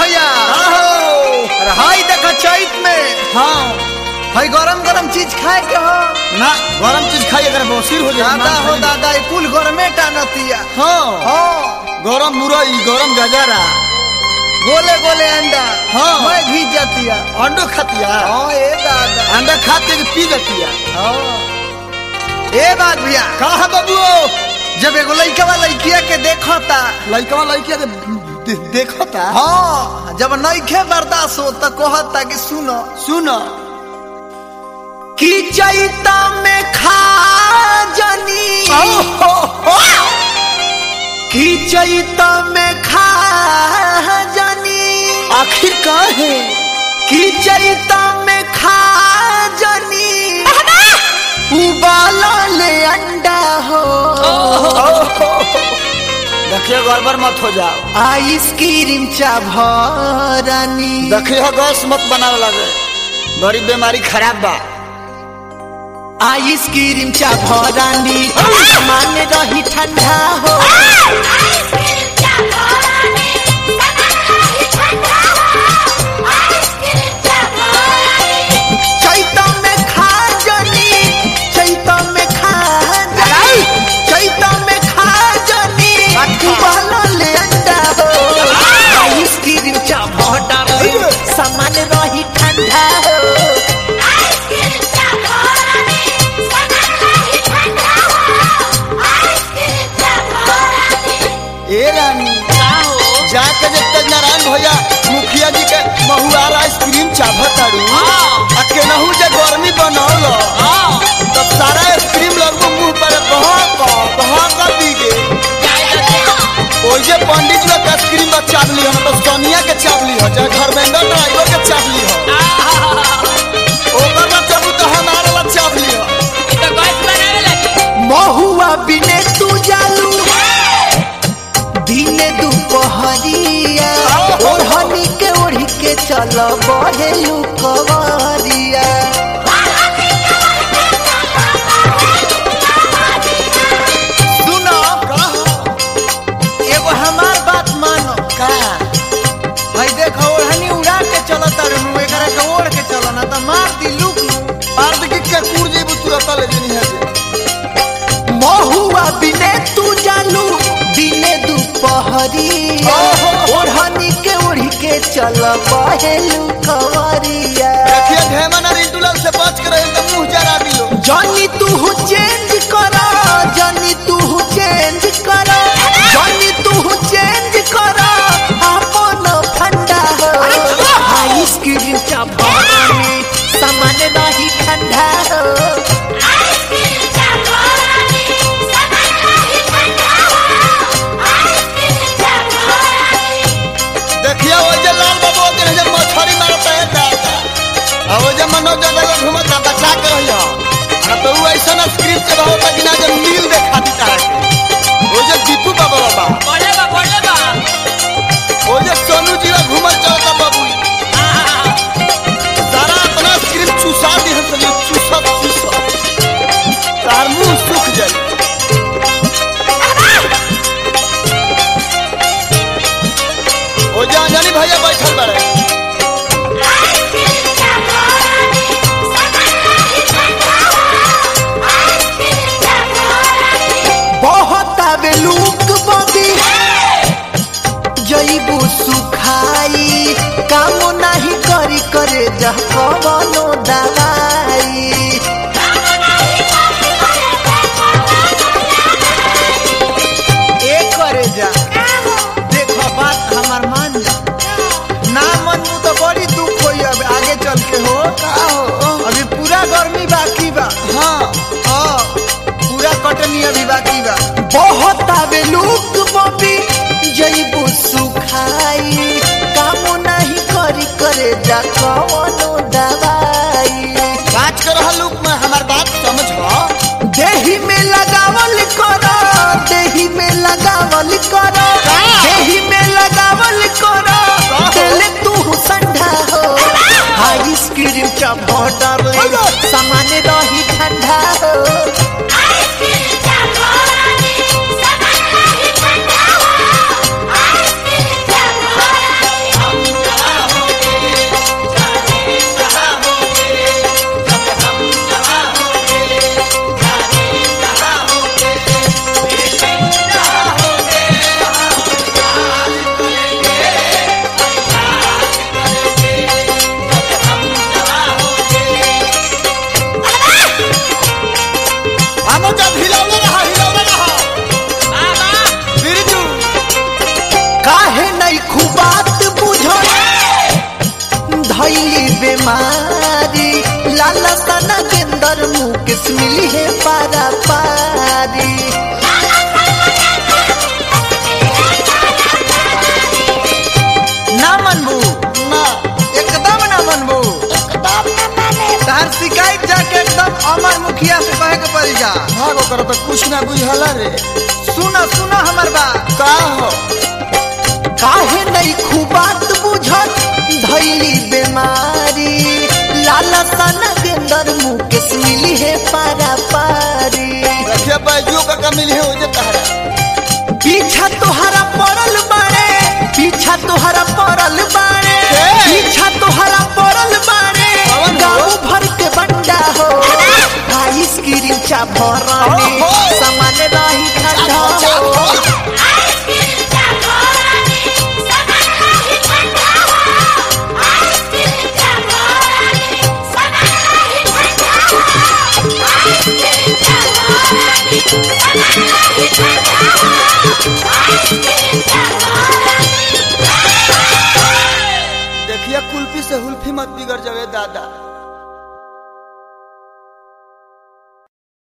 भैया अरे हाय देखा चैत में हाँ भाई गरम गरम चीज खाए के हो ना गरम चीज खाई अगर बसीर हो जाए दादा हो दादा ये कुल गरमे टानतिया हाँ हाँ गरम मुरई गरम गजारा गोले गोले अंडा हाँ। मैं घीच जातिया अंडो खातिया हाँ ए दादा अंडा खाते के पी जातिया हाँ ए बात भैया कहा बाबू जब एगो लइकवा लइकिया के देखता लड़कवा लड़किया के दे- देखता हाँ जब नइखे बर्दाश्त हो तो कहता कि सुनो सुन कि चैता में खा जनी कि चैता में खा जनी आखिर का है कि चैता में खा जनी उबाला ले अंडा हो देखिए गड़बड़ मत हो जाओ आइसक्रीम चाभरानी देखिए गैस मत बनावे लगे बड़ी बीमारी खराब बा आइसक्रीम चाभरानी मान रही ठंडा हो चैता में खा जनी चैता में खा जनी चैता में खा जनी उबाला ले अंडा हो आइसक्रीम चाभरानी सामान रही ठंडा हो ए रानी जाके जब तक नारायण भैया मुखिया जी के महुआर आइसक्रीम चाभत तारू आ केनहू जे गर्मी बनौल तब सारा आइसक्रीम लगभग मुंह पर बहक बहक दी गे ओइ जे पंडित लोग के आइसक्रीम बा चावली हम तो सोनिया के चावली हो चाहे धर्मेंद्र ड्राइवर के चावली हो ओकर ना चाबू तो हमारा ला चावली हो महुआ बिने तू जालू दिने दुपहरिया ओढ़नी के ओढ़ी के चल बहेलू कवरिया सुनो एगो हमार बात मानो का भाई देखो ओढ़नी उड़ा के चलत रहू एकरा के ओढ़ के चलो ना तो मार दी लूक अर्ध की के कूड़ जेबू तुरंत ले जनी है जे महुआ बिने तू जालू दिने दुपहरिया ओढ़नी के ओढ़ी के चल बहेलू कवरिया देखिए ढेमना रिंटूलाल से बच के रहे तो मुंह जरा दियो जानी तू चेंज करा जानी तू चेंज करा जानी तू चेंज करा अपन फंडा हो आइसक्रीम चापानी सामान नहीं ठंडा हो देखिए वो जे लाल बाबू के जे मछरी मारता है दादा आ वो जे मनोज जगह घुमता बचा के रहियो आ तो वो ऐसा ना स्क्रिप्ट के बहुत कि ना जे मील देखा दी तारा के वो जे दीपू बाबा बाबा वो जे सोनू जी घुमल चलता बाबू सारा अपना स्क्रिप्ट चूसा दी हम सब चूसा चूसा तार मुंह सूख जाए ओ जे अंजनी भैया बैठल बारे बहुत आवे लूक बबी जईबू सुखाई काम नहीं करी करे जह कवनो दवाई ए करे जा देखो बात हमार मान जा ना मन मु तो बड़ी दुख होई अब आगे चल के हो का हो अभी पूरा गर्मी बाकी बा हाँ हाँ पूरा कटनी अभी बाकी बा बहुत आवे लूक बबी जईबू सुखाई काम नहीं करी करे जा कवनो दवाई बात कर रहा लोग में हमार बात समझ देही में लगावल करो देही में लगावल करो देही में लगावल करो दिल तू संधा हो आइसक्रीम चमोटर सामान रही ठंडा हो Ice cream, बेमारी लाला सना गेंदर मुकेश मिली है पारा पारी ना मनबू ना एकदम ना मनबू तार शिकायत जाके एकदम अमर मुखिया से कहे के पड़ी जा भागो कर तो कुछ ना बुझला रे सुना सुना हमर बात का हो काहे नहीं खुबात बुझत धैली बीमारी लाला सना गेंदर मुकेश मिली है पारा पारी रखिया बैजू का कमिल है ओजे तहरा पीछा तोहरा पड़ल बाड़े पीछा तोहरा पड़ल बाड़े के? पीछा तोहरा पड़ल बाड़े कौन हो? गाँव भर के बंडा हो आइसक्रीम चा भरानी ओहो! सामान रही ठंडा हो देखिए कुल्फी से हुल्फी मत बिगड़ जावे दादा